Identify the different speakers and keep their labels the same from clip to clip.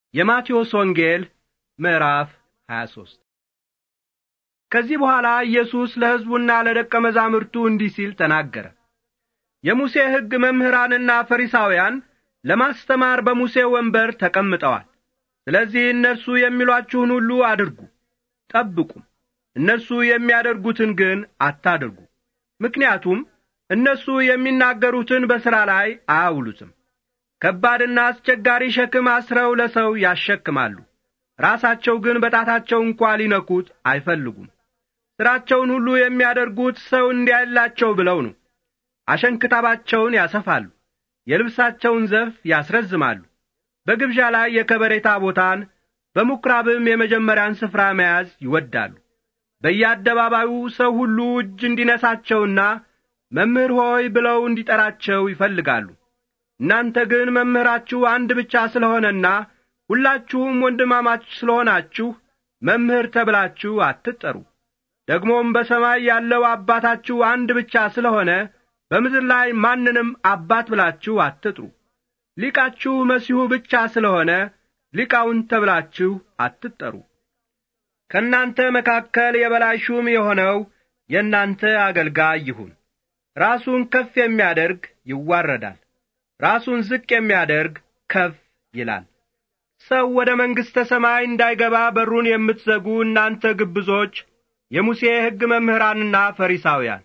Speaker 1: የማቴዎስ ወንጌል ምዕራፍ 23 ከዚህ በኋላ ኢየሱስ ለሕዝቡና ለደቀ መዛሙርቱ እንዲህ ሲል ተናገረ። የሙሴ ሕግ መምህራንና ፈሪሳውያን ለማስተማር በሙሴ ወንበር ተቀምጠዋል። ስለዚህ እነርሱ የሚሏችሁን ሁሉ አድርጉ፣ ጠብቁም። እነርሱ የሚያደርጉትን ግን አታድርጉ። ምክንያቱም እነሱ የሚናገሩትን በሥራ ላይ አያውሉትም። ከባድና አስቸጋሪ ሸክም አስረው ለሰው ያሸክማሉ። ራሳቸው ግን በጣታቸው እንኳ ሊነኩት አይፈልጉም። ሥራቸውን ሁሉ የሚያደርጉት ሰው እንዲያይላቸው ብለው ነው። አሸንክታባቸውን ያሰፋሉ፣ የልብሳቸውን ዘርፍ ያስረዝማሉ። በግብዣ ላይ የከበሬታ ቦታን በምኵራብም የመጀመሪያን ስፍራ መያዝ ይወዳሉ። በየአደባባዩ ሰው ሁሉ እጅ እንዲነሳቸውና መምህር ሆይ ብለው እንዲጠራቸው ይፈልጋሉ። እናንተ ግን መምህራችሁ አንድ ብቻ ስለሆነና ሁላችሁም ወንድማማች ስለሆናችሁ መምህር ተብላችሁ አትጠሩ። ደግሞም በሰማይ ያለው አባታችሁ አንድ ብቻ ስለሆነ በምድር ላይ ማንንም አባት ብላችሁ አትጥሩ። ሊቃችሁ መሲሁ ብቻ ስለሆነ ሊቃውንት ተብላችሁ አትጠሩ። ከእናንተ መካከል የበላይ ሹም የሆነው የእናንተ አገልጋይ ይሁን። ራሱን ከፍ የሚያደርግ ይዋረዳል፣ ራሱን ዝቅ የሚያደርግ ከፍ ይላል። ሰው ወደ መንግሥተ ሰማይ እንዳይገባ በሩን የምትዘጉ እናንተ ግብዞች፣ የሙሴ ሕግ መምህራንና ፈሪሳውያን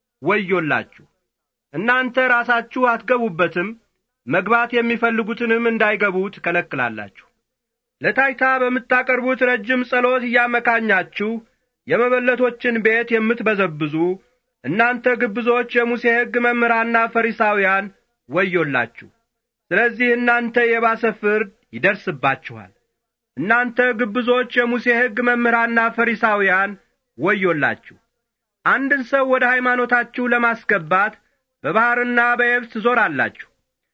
Speaker 1: ወዮላችሁ! እናንተ ራሳችሁ አትገቡበትም፣ መግባት የሚፈልጉትንም እንዳይገቡ ትከለክላላችሁ። ለታይታ በምታቀርቡት ረጅም ጸሎት እያመካኛችሁ የመበለቶችን ቤት የምትበዘብዙ እናንተ ግብዞች የሙሴ ሕግ መምህራንና ፈሪሳውያን ወዮላችሁ! ስለዚህ እናንተ የባሰ ፍርድ ይደርስባችኋል። እናንተ ግብዞች የሙሴ ሕግ መምህራንና ፈሪሳውያን ወዮላችሁ! አንድን ሰው ወደ ሃይማኖታችሁ ለማስገባት በባሕርና በየብስ ትዞራላችሁ።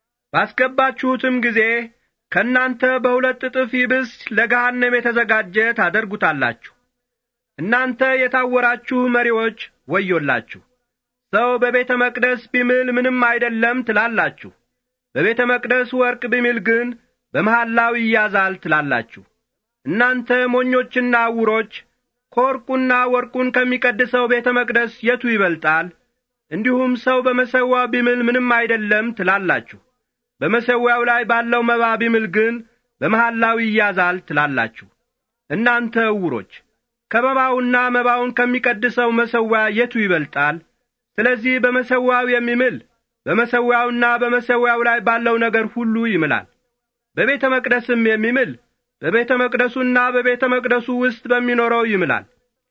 Speaker 1: ባስገባችሁትም ጊዜ ከእናንተ በሁለት እጥፍ ይብስ ለገሃነም የተዘጋጀ ታደርጉታላችሁ። እናንተ የታወራችሁ መሪዎች ወዮላችሁ! ሰው በቤተ መቅደስ ቢምል ምንም አይደለም ትላላችሁ፣ በቤተ መቅደስ ወርቅ ቢምል ግን በመሐላው ይያዛል ትላላችሁ። እናንተ ሞኞችና ዕውሮች ከወርቁና ወርቁን ከሚቀድሰው ቤተ መቅደስ የቱ ይበልጣል? እንዲሁም ሰው በመሠዊያው ቢምል ምንም አይደለም ትላላችሁ፣ በመሠዊያው ላይ ባለው መባ ቢምል ግን በመሐላው ይያዛል ትላላችሁ። እናንተ ዕውሮች ከመባውና መባውን ከሚቀድሰው መሠዊያ የቱ ይበልጣል? ስለዚህ በመሠዊያው የሚምል በመሠዊያውና በመሠዊያው ላይ ባለው ነገር ሁሉ ይምላል። በቤተ መቅደስም የሚምል በቤተ መቅደሱና በቤተ መቅደሱ ውስጥ በሚኖረው ይምላል።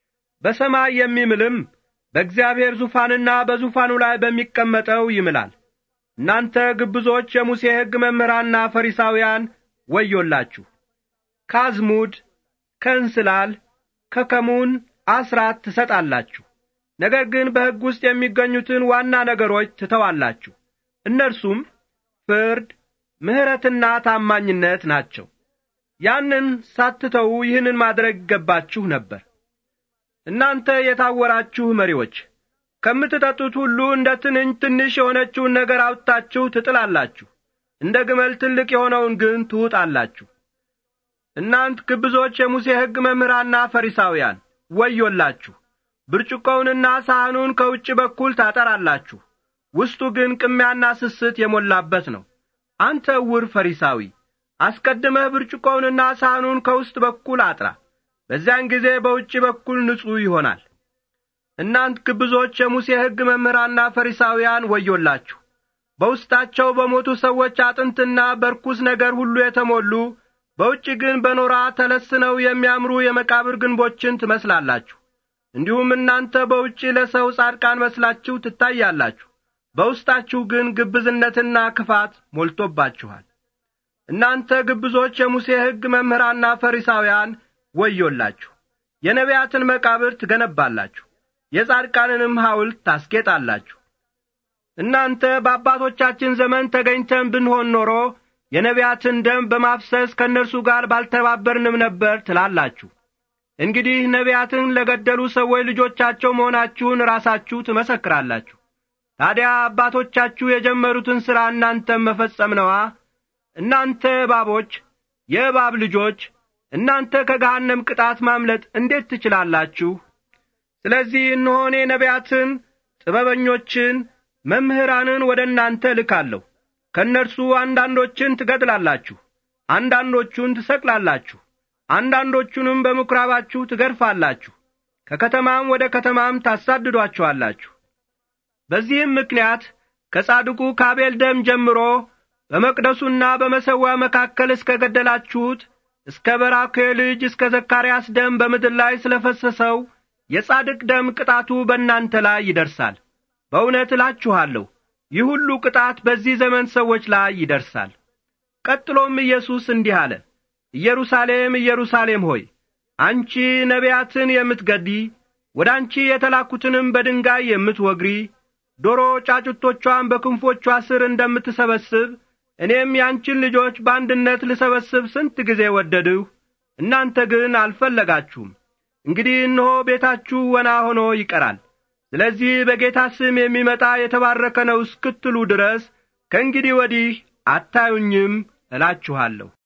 Speaker 1: በሰማይ የሚምልም በእግዚአብሔር ዙፋንና በዙፋኑ ላይ በሚቀመጠው ይምላል። እናንተ ግብዞች የሙሴ ሕግ መምህራንና ፈሪሳውያን ወዮላችሁ! ከአዝሙድ፣ ከእንስላል፣ ከከሙን አስራት ትሰጣላችሁ። ነገር ግን በሕግ ውስጥ የሚገኙትን ዋና ነገሮች ትተዋላችሁ። እነርሱም ፍርድ፣ ምሕረትና ታማኝነት ናቸው። ያንን ሳትተዉ ይህንን ማድረግ ይገባችሁ ነበር። እናንተ የታወራችሁ መሪዎች ከምትጠጡት ሁሉ እንደ ትንኝ ትንሽ የሆነችውን ነገር አውጥታችሁ ትጥላላችሁ፣ እንደ ግመል ትልቅ የሆነውን ግን ትውጣላችሁ። እናንት ግብዞች የሙሴ ሕግ መምህራንና ፈሪሳውያን ወዮላችሁ! ብርጭቆውንና ሳህኑን ከውጭ በኩል ታጠራላችሁ፣ ውስጡ ግን ቅሚያና ስስት የሞላበት ነው። አንተ ዕውር ፈሪሳዊ አስቀድመህ ብርጭቆውንና ሳህኑን ከውስጥ በኩል አጥራ፣ በዚያን ጊዜ በውጭ በኩል ንጹሕ ይሆናል። እናንት ግብዞች የሙሴ ሕግ መምህራንና ፈሪሳውያን ወዮላችሁ! በውስጣቸው በሞቱ ሰዎች አጥንትና በርኩስ ነገር ሁሉ የተሞሉ በውጭ ግን በኖራ ተለስነው የሚያምሩ የመቃብር ግንቦችን ትመስላላችሁ። እንዲሁም እናንተ በውጭ ለሰው ጻድቃን መስላችሁ ትታያላችሁ፣ በውስጣችሁ ግን ግብዝነትና ክፋት ሞልቶባችኋል። እናንተ ግብዞች የሙሴ ሕግ መምህራንና ፈሪሳውያን ወዮላችሁ! የነቢያትን መቃብር ትገነባላችሁ፣ የጻድቃንንም ሐውልት ታስጌጣላችሁ። እናንተ በአባቶቻችን ዘመን ተገኝተን ብንሆን ኖሮ የነቢያትን ደም በማፍሰስ ከእነርሱ ጋር ባልተባበርንም ነበር ትላላችሁ። እንግዲህ ነቢያትን ለገደሉ ሰዎች ልጆቻቸው መሆናችሁን ራሳችሁ ትመሰክራላችሁ። ታዲያ አባቶቻችሁ የጀመሩትን ሥራ እናንተም መፈጸም ነዋ። እናንተ እባቦች የእባብ ልጆች እናንተ ከገሃነም ቅጣት ማምለጥ እንዴት ትችላላችሁ? ስለዚህ እነሆ እኔ ነቢያትን፣ ጥበበኞችን፣ መምህራንን ወደ እናንተ እልካለሁ። ከእነርሱ አንዳንዶችን ትገድላላችሁ፣ አንዳንዶቹን ትሰቅላላችሁ፣ አንዳንዶቹንም በምኵራባችሁ ትገርፋላችሁ፣ ከከተማም ወደ ከተማም ታሳድዷቸዋላችሁ። በዚህም ምክንያት ከጻድቁ ከአቤል ደም ጀምሮ በመቅደሱና በመሠዊያ መካከል እስከ ገደላችሁት እስከ በራኬ ልጅ እስከ ዘካርያስ ደም በምድር ላይ ስለ ፈሰሰው የጻድቅ ደም ቅጣቱ በእናንተ ላይ ይደርሳል። በእውነት እላችኋለሁ ይህ ሁሉ ቅጣት በዚህ ዘመን ሰዎች ላይ ይደርሳል። ቀጥሎም ኢየሱስ እንዲህ አለ፣ ኢየሩሳሌም ኢየሩሳሌም ሆይ አንቺ ነቢያትን የምትገዲ ወደ አንቺ የተላኩትንም በድንጋይ የምትወግሪ ዶሮ ጫጩቶቿን በክንፎቿ ስር እንደምትሰበስብ እኔም ያንቺን ልጆች በአንድነት ልሰበስብ ስንት ጊዜ ወደድሁ፣ እናንተ ግን አልፈለጋችሁም። እንግዲህ እነሆ ቤታችሁ ወና ሆኖ ይቀራል። ስለዚህ በጌታ ስም የሚመጣ የተባረከ ነው እስክትሉ ድረስ ከእንግዲህ ወዲህ አታዩኝም እላችኋለሁ።